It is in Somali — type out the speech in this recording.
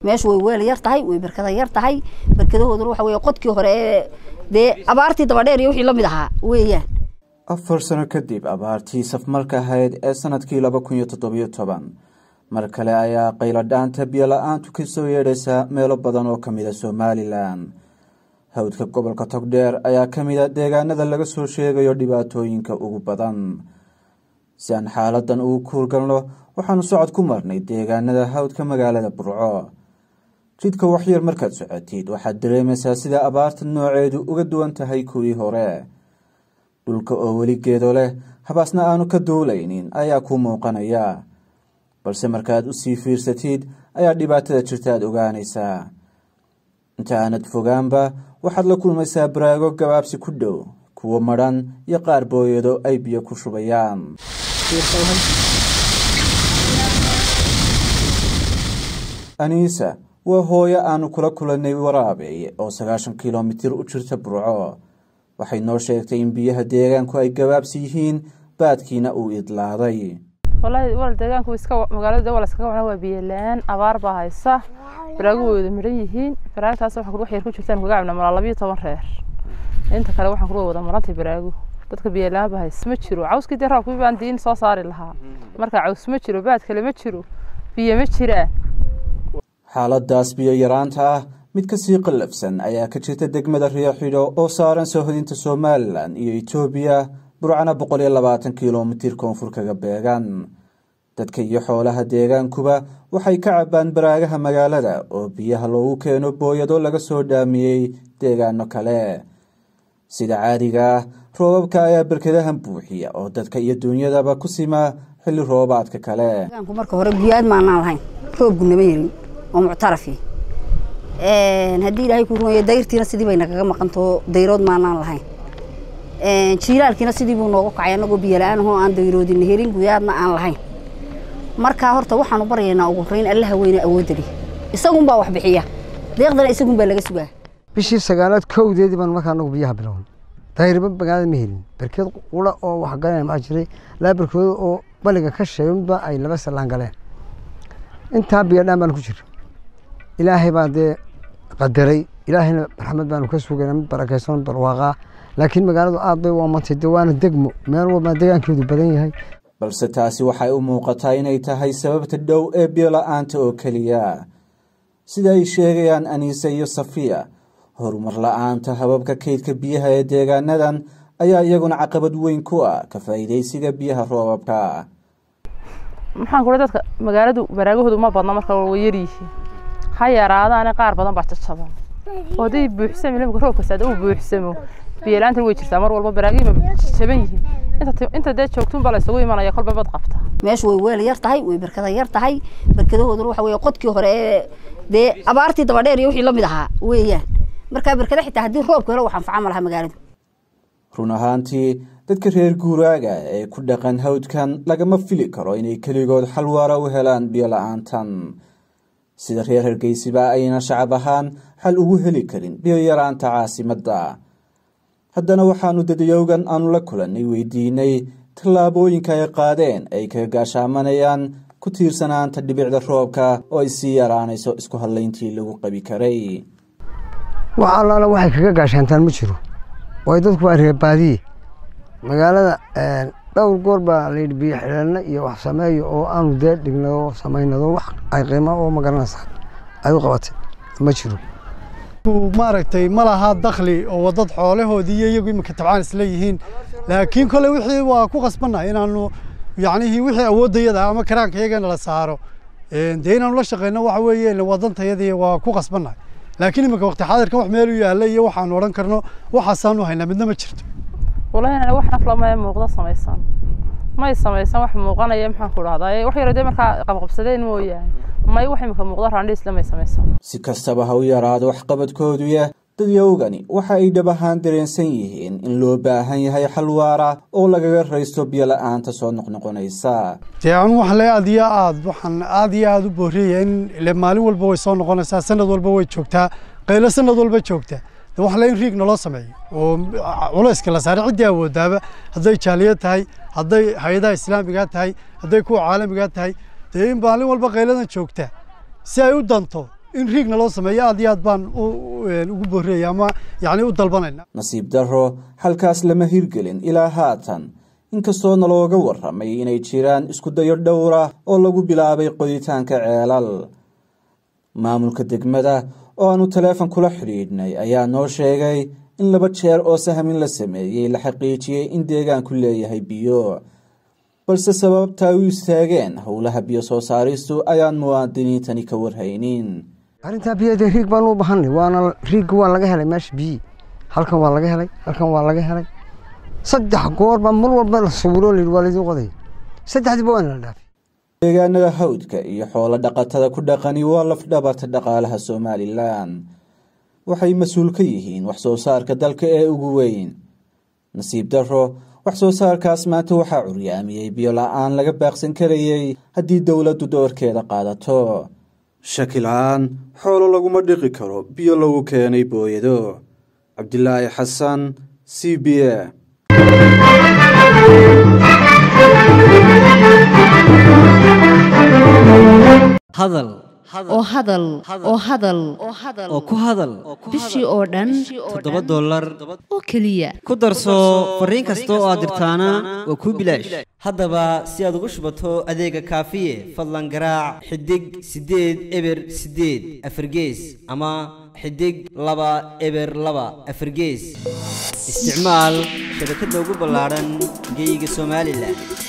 meeshu way weel yar tahay way berkada yar tahay berkadahooduna waxa weeye qodkii hore ee dee abaartii dabadheer iyo wixii la mid ahaa weeyaan afar sano kadib abaartii safmarka ahayd ee sanadkii laba kun iyo toddobiyo toban mar kale ayaa qayladhaanta biyo la-aantu ka soo yeedhaysa meelo badan oo ka mid a somalilan hawdka gobolka togdheer ayaa ka mid a deegaanada laga soo sheegayo dhibaatooyinka ugu badan si aan xaaladan ugu kuurgalno waxaanu socod ku marnay deegaanada hawdka magaalada burco jidka waxyar markaad socotid waxaad dareemaysaa sida abaarta nooceedu uga duwan tahay kuwii hore dhulka oo weli geedo leh habaasna aanu ka duulaynin ayaa kuu muuqanaya balse markaad usii fiirsatid ayaa dhibaatada jirta aad ogaanaysaa inta aanad fogaanba waxaad la kulmaysaa baraago gabaabsi ku dhow kuwo madhan iyo qaar booyado ay biyo ku shubayaan aniisa waa hooyo aanu kula kulannay waraabeeye oo sagaashan kilomitir u jirta burco waxay noo sheegtay in biyaha deegaanku ay gabaabsi yihiin baadkiina uu idlaaday wallaahi wal deegaanku iska magaalada wal iskaga wacna waa biyo la-aan abaar baa haysa baraagu wada midhan yihiin baraagtaas waxaan wax yar ku jirtaan kaga cabna malaa labiyo toban reer inta kale waxaan kuwa wada marantay baraagu dadka biyo la-aan baa haysa ma jiro cawskii dee roobkii baan diin soo saari lahaa marka caws ma jiro baad kale ma jiro biyo ma jiraan xaaladaas biyo yaraanta ah mid kasii qallafsan ayaa ka jirta degmada riyoxidho oo saaran soohodinta somalilan iyo etoobiya burcana boqol iyo labaatan kilomitir koonfur kaga beegan dadka iyo xoolaha deegaankuba waxay ka cabaan baraagaha magaalada oo biyaha loogu keeno booyado laga soo dhaamiyey deegaano kale sida caadiga ah roobabka ayaa berkadahan buuxiya oo dadka iyo duunyadaba ku simaa xilli roobaadka kale deegaanku marka hore guyaad maanaan lahayn roobku nama helin oo muctarafi haddii ilaahay ku rumeeyo dayrtiina sidii bay nagaga maqantao dayrood maanaan lahayn jiilaalkiina sidii buu noogu kacay annagoo biyo la-aan ahoo aan dayroodina helin guyaadna aan lahayn markaa horta waxaanu baryaynaa ugu horeyn allaha weyne awoodali isagunbaa wax bixiya deeqdana isagunbaa laga sugaa bishii sagaalaad kowdeedii baan markaa anagu biyaha bilown dayrba magaalada ma helin berkeed qura oo wax galeen maxaa jiray laba berkooda oo baliga ka sheegay midba ay laba salaan galeen intaa biyo dhaan baan ku jira ilaahay baa dee qadaray ilaahayna raxmad baanu ka sugayna mid barakaysan barwaaqaa laakiin magaaladu aad bay u amantay dee waana degmo meel walbaa deegaankeedu badan yahay balse taasi waxay u muuqataa inay tahay sababta dhow ee biyo la-aanta oo keliya sida ay sheegayaan aniise iyo safiya horumar la-aanta hababka kaydka biyaha ee deegaanadan ayaa iyaguna caqabad weyn ku ah ka faa'iidaysiga biyaha roobabka maxaan kula dadka magaaladu baraagahoodu ma badna marka way yaryihiin ha yaraadaane qaar badan baa jajaban oo hadday buuxsami limka roobka saada uu buuxsamo biyo la-aanta way jirtaa mar walba baraagihii ma jaban yihiin inta dee joogtuun baa la isugu imanaya kolba bad qabta meeshu way weel yar tahay way berkada yar tahay berkadahooduna waxa weeye qodkii hore ee dee abaartii dabadheer iyo wixii la mid ahaa weeyaan markaa berkada xitaa haddii roobku helo wax anfaca ma laha magaaladu run ahaantii dadka reer guuraaga ee ku dhaqan hawdkan lagama fili karo inay keligood xal waara u helaan biyo la-aantan sida reer hargeysiba ayna shacab ahaan xal ugu heli karin biyo yaraanta caasimadda haddana waxaanu dadayowgan aanu la kulannay weydiinay tallaabooyinka ay qaadeen ay kaga gaashaamanayaan ku tiirsanaanta dhibicda roobka oo ay sii yaraanayso isku hadlayntii lagu qabi karay wax allaala waxay kaga gaashaantaan ma jiro waayo dadku waa reebaadiye magaalada dhowr goor baa layidhi biyo xidheelna iyo wax sameeyo oo aanu dee dhignado samaynado wax ay qiima oo magaranaysaa ay u qabatay ma jiro maaragtay ma laha dakhli oo dad xoolahoodii iyo iyagu iminka tabcaan isla yihiin laakiin kole wixii waa ku qasbannahay inaanu yacnihii wixii awooddayada ama karaanka iyagana la saaro dee inaanu la shaqeyno waxa weeye wadantayadii waa ku qasbannahay laakiin iminka waqti xaadirkan wax meel u yaalla iyo waxaanu odhan karno waxaasaanu haynaa midna ma jirto walahi wax naflama muuqda samaysan may samaysan wax muuqanaya maxaan ku dhahdaa wax yar dee markaa qabqabsadeen mooyaane may wax imika muuqda raandhiisle may samaysan si kastaba ha u yaraado waxqabadkooduya dadyowgani waxa ay dhab ahaan dareensan yihiin in loo baahan yahay xal waara oo lagaga raysto biyo la-aanta soo noqnoqonaysa dee anu waxaan le aad iyo aad waxaan aad iyo aad u booriyaya in ile maalin walba way soo noqonaysaa sanad walba way joogtaa qaylo sanad walba joogtaa de wax le in riig naloo sameeyo oo culayska la saaray ciddii awoodaaba hadday jaaliyad tahay hadday hay-adaha islaamigaa tahay hadday kuwa caalamigaa tahay dee in maalin walba qayladan joogta si ay u danto in riigna loo sameeyo aad iyo aad baan ugu boorreeyay ama yacni u dalbanayna nasiib darro halkaas lama hirgelin ilaa haatan inkastoo nalooga warramay inay jiraan isku dayo dhowr ah oo lagu bilaabay qoditaanka ceelal maamulka degmada oo aanu taleefon kula xidhiidhnay ayaa noo sheegay in laba jeer oo sahmin la sameeyey la xaqiijiyey in deegaanku leeyahay biyo balse sababta ay u istaageen howlaha biyo soo saaristu ayaan muwaadiniintani ka warhaynin arrintaa biyada riig baan u bahanay waana riigga waa laga helay meesha biyi halkan waa laga helay halkan waa laga helay saddex goor baa mar walba la sawiro layidhi waa laydin qoday saddexdiiba waa la dhaafay deegaanada hawdka iyo xoolo dhaqatada ku dhaqani waa lafdhabarta dhaqaalaha somalilan waxay mas-uul ka yihiin wax soo saarka dalka ee ugu weyn nasiib darro wax soo saarkaas maanta waxaa curyaamiyey biyo la-aan laga baaqsan karayey haddii dowladdu doorkeeda qaadato shaki la-aan xoolo laguma dhiqi karo biyo lagu keenay booyado cabdilaahi xasan c b a hadal oo hadal oo hadal oo ku hadal bishii oo dhan toddoba dollar oo keliya ku darso fariin kasta oo aad dirtaana waa kuu bilaash haddaba si aad ugu shubato adeega kaafiye fadlan garaac xidig siddeed eber siddeed afargees ama xidig laba eber laba afargees isticmaal shabakadda ugu ballaadhan geyga somalilan